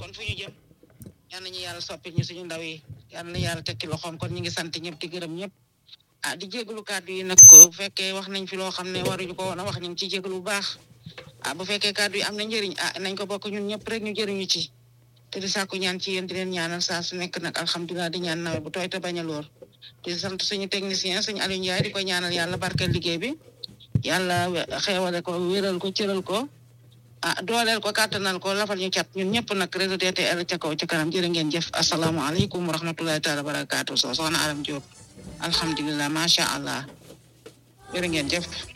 kon fu ñu jëm yal nañu yàlla soppil ñu suñu ndaw yi yal na yàlla tekki loxoom kon ñu ngi sant ñëpp di gërëm ñëpp ah di jégalu kàddu yi nag ko bu fekkee wax nañ fi loo xam ne waruñu ko woon a wax ñu ngi ciy jégalu bu baax ah bu fekkee kàddu yi am na njëriñ ah nañ ko bokk ñun ñëpp rek ñu jëriñu ci te di sàkku ñaan ci yéen di leen ñaanal saa su nekk nag alhamdulilah di ñaan nawet bu tooy te bañ a loor di sant suñu technicien suñu Aliou Ndiaye di ko ñaanal yàlla barkeel liggéey bi yàlla xeewale ko wéral ko cëral ko ah dooleel ko kàttanal ko lafal ñu cat ñun ñëpp nag réseau DTL ca kaw ca kanam jërë ngeen jëf asalaamaaleykum wa rahmatulahi taala wa barakaatu so soxna Aram Diop alhamdulilah macha allah jërë ngeen jëf